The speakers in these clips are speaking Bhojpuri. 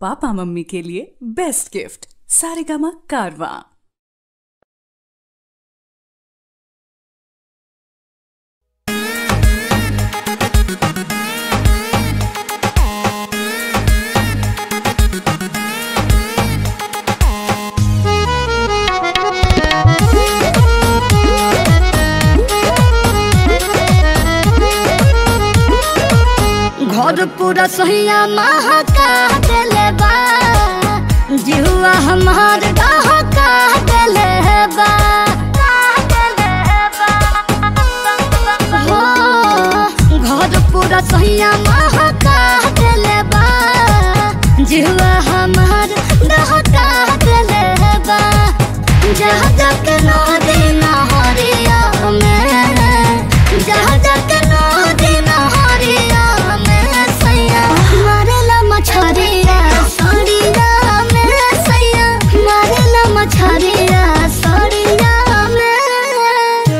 पापा मम्मी के लिए बेस्ट गिफ्ट सारेगामा कारवा घर पूरा सोहिया महका देले बा जिहुआ हमार डहका देले बा हो घर पूरा सोहिया महका देले बा जिहुआ हमार डहका देले बा जहाँ जाके नदी नहरिया में जहाँ जाके नदी नहरिया में सैया मारेला मछरिया सड़िया में सैया मारेला मछरिया सड़िया में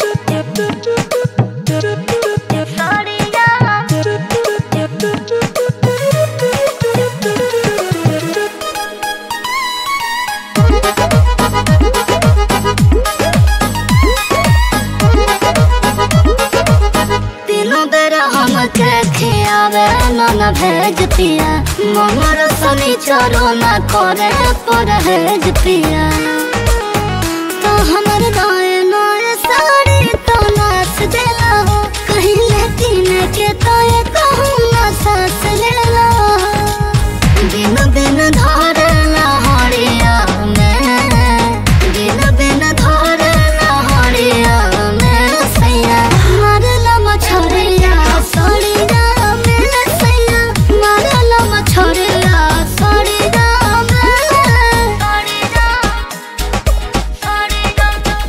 तीनों बेर हमके खियावे नन भेज पिया ममर सनी चरो न करे परहेज पिया तो हमर नए नए साड़ी तो नाच देला हो कहीं लेकिन के तो ये कहूँ ना सास लेला दिन दिन धरे हरिया में दिन दिन धरे हरिया में सैया मारला मछरिया सड़िया में सैया मारला मछरिया सड़िया में सड़िया सड़िया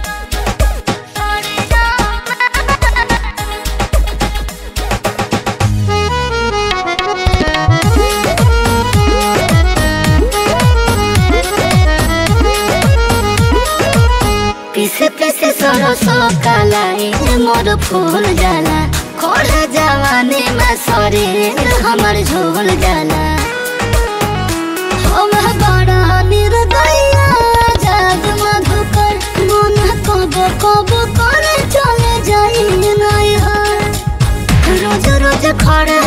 पीसे पीसे सरसो कालाई मोर फूल जाला खोल जवानी में शरीर हमर झूल जाला हम बड़ा निर्दया जग मधुकर मन कब कब करे चले जाई नहीं रोज रोज खड़े